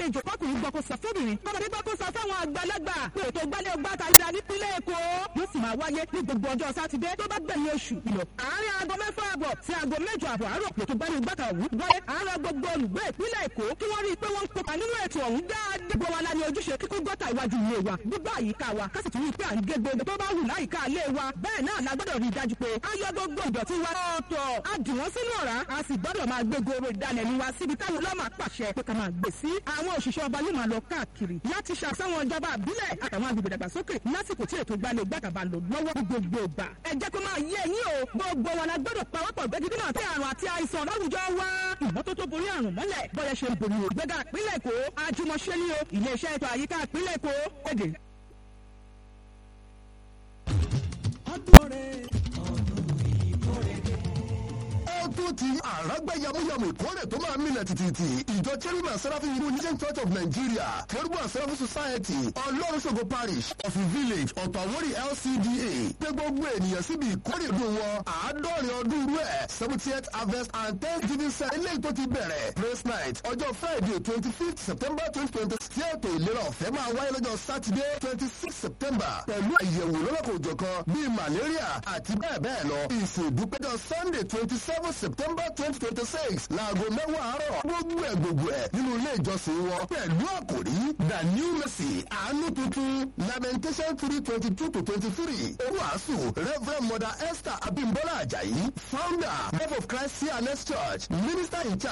gbàlejò kọkùnrin gbọ́ kó sọ fóbìnrin kọ́mọdé gbọ́ kó sọ fáwọn àgbàlagbà pé ètò ìgbálẹ̀ ọgbà tàyídà nípínlẹ̀ èkó yóò sì máa wáyé ní gbogbo ọjọ́ sátidé tó bá gbẹ̀yìn oṣù ìlọ àárín aago mẹ́fà àbọ̀ sí aago mẹ́jọ àbọ̀ àárọ̀ ètò ìgbálẹ̀ ọgbà tàwù wáyé àárọ̀ gbogbo olùgbé ìpínlẹ̀ èkó kí wọ́n rí i pé wọ́n ń kópa nínú ètò ọ̀hún dáadáa gbogbo wa la ní ojúṣe kíkó gọ́tà iwájú ilé wa gbogbo àyíká wa ká sì tún rí i pé à ń gé gbogbo tó bá wù láyìíká ilé wa bẹ́ẹ̀ náà la gbọ́dọ̀ rí i dájú pé a yọ gbogbo ìdọ̀tí wa ọ̀tọ̀ a dì wọ́n sínú ọ̀rá a sì gbọ́dọ̀ máa gbé goro ìdálẹ́nu wa síbi táwọn ọlọ́mà pàṣẹ pé ká máa gbé sí àwọn òṣìṣẹ́ ọba yóò máa lọ káàkiri láti ṣàṣàwọn ìjọba àbílẹ̀ àtàwọn agbègbè dàgbàsókè lásìkò tí ètò ìgbàlẹ̀ gbàgàbà lò lọ́wọ́ gbogbo ìgbà ẹ jẹ́ kó máa yé ẹ̀yin o gbogbo wa la gbọ́dọ̀ pawọ́pọ̀ gbẹ́gídé náà tí àrùn àti àìsàn láwùjọ wa ìmọ́tótó borí àrùn mọ́lẹ̀ bọ́yẹ ṣe ń borí ògbẹ́gà ìpínlẹ̀ èkó àjùmọ̀ṣe ní o iléeṣẹ́ ètò àyíká ìpínlẹ̀ èkó èdè. ọdún rẹ̀ ọdún ti àràgbá yamuyamu ìkórè tó máa mílẹ̀ tìtìtì ìjọ cherubim seraphim unison church of nigeria cherubim seraphim society ọlọ́runṣogo parish of the village ọ̀tọ̀wórì lcda pé gbogbo ènìyàn síbi ìkórè ọdún wọn àádọ́rin ọdún rú ẹ̀ seventieth harvest and thanksgiving service eléyìí tó ti bẹ̀rẹ̀ praise night ọjọ́ friday twenty fifth september twenty twenty tí ètò ìlera ọ̀fẹ́ máa wáyé lọ́jọ́ saturday twenty six september pẹ̀lú àyẹ̀wò lọ́lọ́kọ̀ọ́jọ̀kan bíi malaria àti bẹ́ẹ̀ bẹ́ẹ̀ lọ ìsìn ìdúpẹ́jọ́ sunday twenty seven september twenty twenty six láago mẹ́wàá àárọ̀ gbogbo ẹ̀ gbogbo ẹ̀ nínú ilé ìjọsìn wọn pẹ̀lú àkòrí the new mercy àánú tuntun lamentation three twenty two to twenty three oruasu reverend mother esther abimbola ajayi founder love of christ cns church minister in charge.